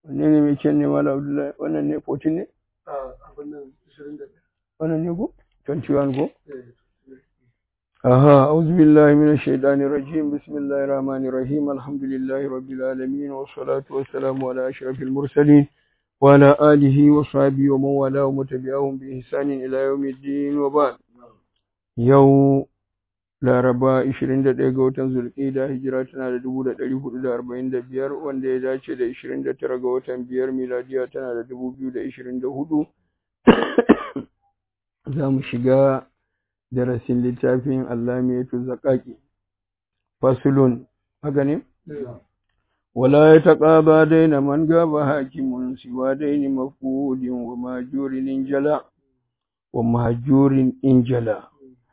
wanne ne mai kyan ne mala abdullahi wannan ne 14 ne wannan ne ko 21 ko aha auzu billahi minash shaitani rajim bismillahir rahmanir rahim alhamdulillahi rabbil alamin wassalatu wassalamu ala ashrafil mursalin wa ala alihi wa sahbihi wa man wala wa tabi'ahum bi ihsanin ila yawmiddin wa ba'd yau Laraba 21 ga watan Zulqa'ida hijira tana da 1445 wanda ya dace da 29 ga watan biyar miladiya tana da 2024 za mu shiga darasin littafin Allamiyatu Zakaki fasulun haka ne wala ya taqaba daina man gaba hakimun siwa daini mafudin wa majurin injala wa majurin injala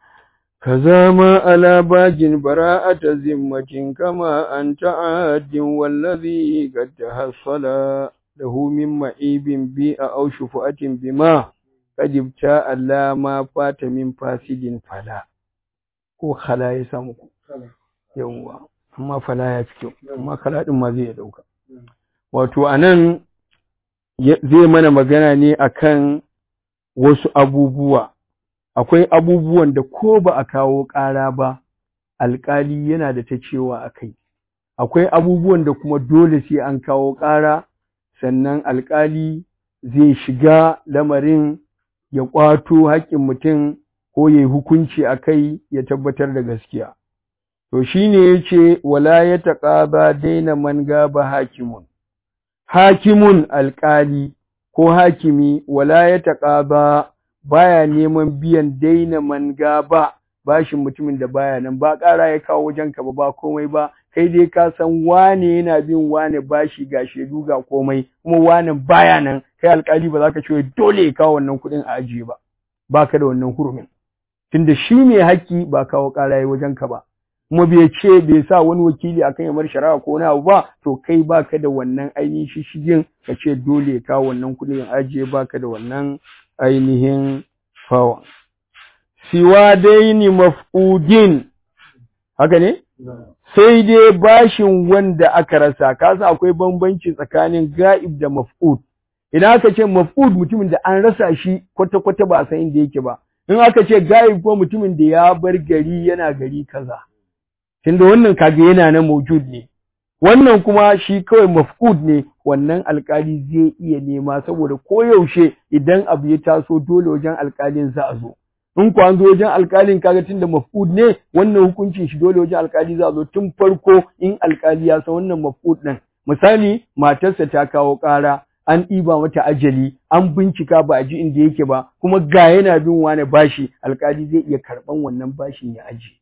كذا ما على باج براءة ذمة كما أنت عاد والذي قد تحصل له من معيب بيء أو شفعة بما قد ابتاء لا ما فات من فاسد فلا ko khala ya samu ku yawwa amma fala ya fi kyau amma khala din ma zai dauka wato anan zai mana magana ne akan wasu abubuwa akwai abubuwan da ko ba a kawo ƙara ba alƙali yana da ta cewa a kai akwai abubuwan da kuma dole sai an kawo ƙara sannan alƙali zai shiga lamarin ya ƙwato haƙƙin mutum ko ya yi hukunci a kai ya tabbatar da gaskiya to shi ne ya ce wala ya taƙaba daina man gaba hakimun hakimun alƙali ko hakimi wala ya taƙaba baya neman biyan daina manga ba bashin mutumin da baya nan ba ƙara ya kawo wajen ka ba ba komai ba kai dai ka san wane yana bin wane bashi ga shedu ga komai kuma wane baya nan kai alƙali ba za ka ce dole ya kawo wannan kuɗin a ajiye ba ba ka da wannan hurumin tunda shi ne haƙƙi ba kawo ƙara ya wajen ka ba kuma bai ce bai sa wani wakili akan yamar shari'a ko wani abu ba to kai baka da wannan ainihin shishigin ka ce dole ya kawo wannan kuɗin a ajiye baka da wannan ainihin fawa. Siwa daini maf'udin, haka ne? Sai dai bashin wanda aka rasa, kasa akwai bambanci tsakanin ga'ib da maf'ud. Idan aka ce maf'ud mutumin da an rasa shi kwata-kwata ba a san inda yake ba, in aka ce ga'ib ko mutumin da ya bar gari yana gari kaza. Tunda wannan kaga yana na mawjud ne. Wannan kuma shi kawai maf'ud ne, wannan alkali zai iya nema saboda koyaushe idan abu ya taso dole wajen alkalin za a zo in ku an zo wajen alkalin kaga tunda maf'ud ne wannan hukuncin shi dole wajen alkali za a zo tun farko in alkali ya san wannan maf'ud din misali matarsa ta kawo ƙara an ɗiba mata ajali an bincika ba a ji inda yake ba kuma ga yana bin wani bashi alkali zai iya karɓan wannan bashin ya aji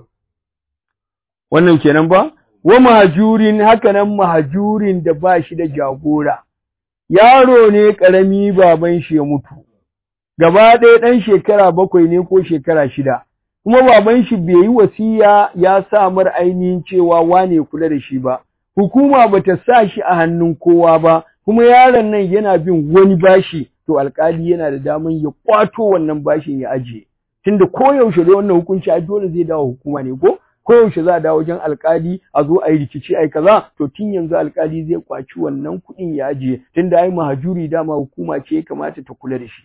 wannan kenan ba wa mahajurin hakanan mahajurin da ba shi da jagora yaro ne ƙarami baban shi ya mutu gaba ɗaya ɗan shekara bakwai ne ko shekara shida kuma baban shi bai yi wasiya ya sa mar ainihin cewa wane kula da shi ba hukuma bata sa shi a hannun kowa ba kuma yaron nan yana bin wani bashi to alkali yana da daman ya kwato wannan bashin ya ajiye tunda koyaushe da wannan hukunci a dole zai dawo hukuma ne ko koyaushe za a dawo wajen alkali a zo a yi rikici ai kaza to tun yanzu alkali zai kwaci wannan kuɗin ya ajiye tunda ai mahajuri dama hukuma ce ya kamata ta kula da shi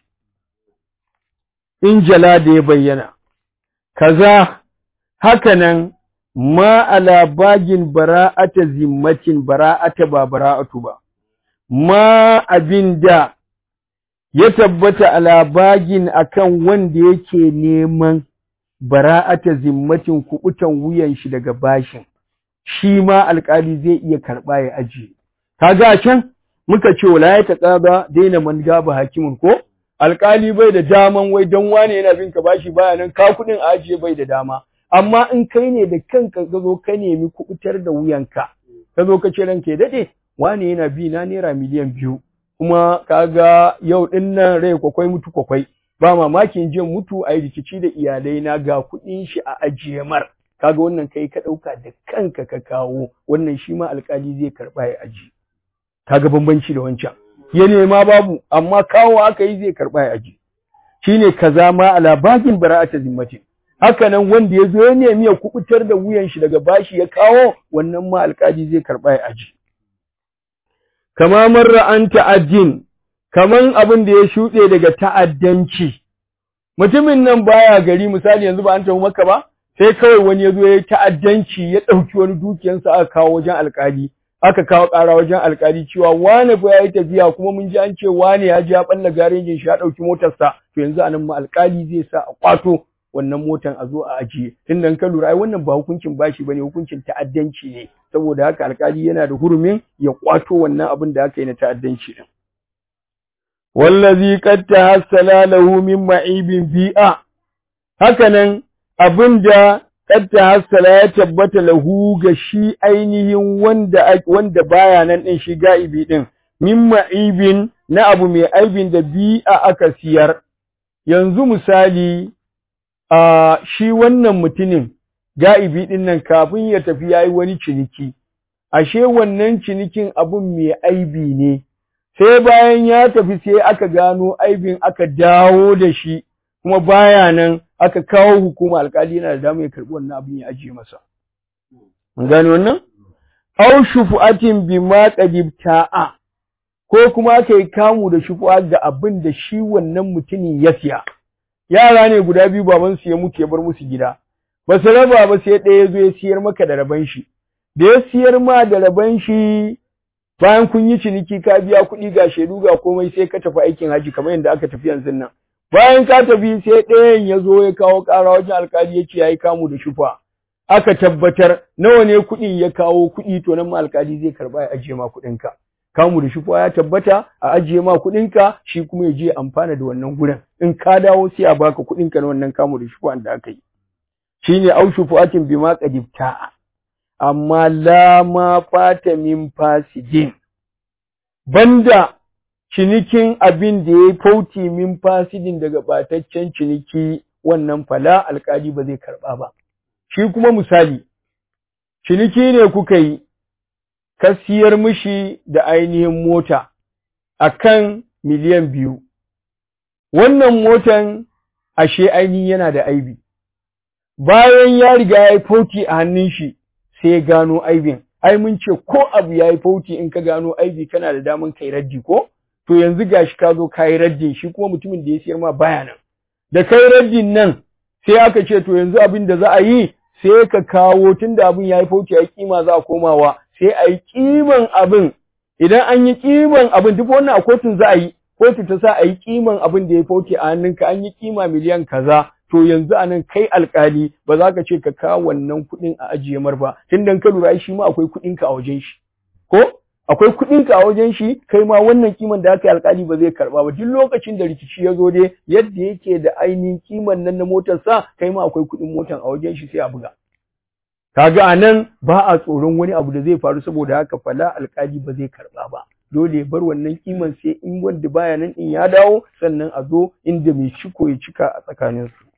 in jala da ya bayyana kaza hakanan ma ala bagin bara'ata zimmatin bara'ata ba bara'atu ba ma abinda ya tabbata ala bagin akan wanda yake neman bara'ata zimmatin kubutan wuyan shi daga bashin shi ma alƙali zai iya karɓa ya ajiye kaga can muka ce wala ya taqaba daina man gaba hakimin ko alƙali bai da daman wai don wane yana bin ka bashi baya nan ka kuɗin ajiye bai da dama amma in kai ne da kanka ka zo ka nemi kubutar da wuyanka ka zo ka ce ranka ya dade wane yana bi na naira miliyan biyu kuma kaga yau ɗin nan rai kwakwai mutu kwakwai ba mamakin jin mutu a yi rikici da iyalai na ga kuɗin shi a ajiye mar kaga wannan kai ka ɗauka da kanka ka kawo wannan shi ma alƙali zai karɓa ya aji kaga bambanci da wancan ya nema babu amma kawo aka yi zai karɓa ya aji shine kaza ma ala bagin bara'ata zimmatin haka nan wanda ya zo ya nemi ya kubutar da wuyan shi daga bashi ya kawo wannan ma alƙali zai karɓa ya aji kama marra an ta'addin kaman abin da ya shuɗe daga ta'addanci mutumin nan baya gari misali yanzu ba an tafi maka ba sai kawai wani ya zo ya ta'addanci ya ɗauki wani dukiyansa aka kawo wajen alƙali aka kawo ƙara wajen alƙali cewa wane fa ya yi tafiya kuma mun ji an ce wane ya ji ya ɓalla garejin shi ya ɗauki motarsa to yanzu anan ma alƙali zai sa a ƙwato wannan motan a zo a ajiye tun da ka lura ai wannan ba hukuncin bashi bane hukuncin ta'addanci ne saboda haka alƙali yana da hurumin ya ƙwato wannan abin da aka yi na ta'addanci din wallazi qad tahassala lahu min ma'ibin bi'a hakanan abinda qad tahassala ya tabbata lahu ga shi ainihin wanda wanda baya nan din shi ga'ibi din min ma'ibin na abu mai aibin da bi'a aka siyar yanzu misali a shi wannan mutumin ga'ibi din nan kafin ya tafi yayi wani ciniki ashe wannan cinikin abun mai aibi ne sai bayan ya tafi sai aka gano aibin aka dawo da shi kuma baya nan aka kawo hukuma alkali yana da damar ya karbi wannan abin ya ajiye masa an gano wannan aw shufu'atin bima qadibta'a ko kuma aka yi kamu da shufu'a da abin da shi wannan mutumin ya siya yara ne guda biyu baban su ya mutu ya bar musu gida ba su raba ba sai ɗaya ya zo ya siyar maka da raban shi da ya siyar ma da raban shi bayan kun yi ciniki ka biya kuɗi ga shaidu ga komai sai ka tafi aikin haji kamar yadda aka tafi yanzu nan bayan ka tafi sai ɗayan ya zo ya kawo ƙara wajen alkali ya ce ya yi kamu da shufa aka tabbatar nawa ne kuɗin ya kawo kuɗi to nan ma alkali zai karɓa ya ajiye ma kuɗinka kamu da shufa ya tabbata a ajiye ma kuɗinka shi kuma ya je amfana da wannan gurin in ka dawo sai a baka kuɗinka na wannan kamu da shufa da aka yi shine au shufuatin bima qadibta'a amma la ma fata min fasidin banda cinikin abin da ya fauti min fasidin daga bataccen ciniki wannan fala alkali ba zai karba ba shi kuma misali ciniki ne kuka yi ka siyar mishi da ainihin mota akan miliyan biyu wannan motan ashe ainihin yana da aibi bayan ya riga ya yi fauti a hannun shi sai ya gano aibin ai mun ce ko abu ya yi fauti in ka gano aibi kana da daman kai raddi ko to yanzu gashi ka zo ka yi raddin shi kuma mutumin da ya siyar ma baya nan da kai raddin nan sai aka ce to yanzu abin da za a yi sai ka kawo tunda abin ya yi fauti ya kima za a komawa sai a yi kiman abin idan an yi kiman abin duk wannan a kotun za a yi kotu ta sa a yi kiman abin da ya fauti a hannunka an yi kima miliyan kaza to yanzu a nan kai alkali ba za ka ce ka kawo wannan kuɗin a ajiye mar ba tun dan ka lura shi ma akwai kuɗinka a wajen shi ko akwai kuɗinka a wajen shi kai ma wannan kiman da aka yi alkali ba zai karɓa ba duk lokacin da rikici ya zo dai yadda yake da ainihin kiman nan na motar sa kai ma akwai kuɗin motar a wajen shi sai a buga kaga a nan ba a tsoron wani abu da zai faru saboda haka fala alkali ba zai karɓa ba dole bar wannan kiman sai in wanda baya nan in ya dawo sannan a zo inda mai ciko ya cika a tsakaninsu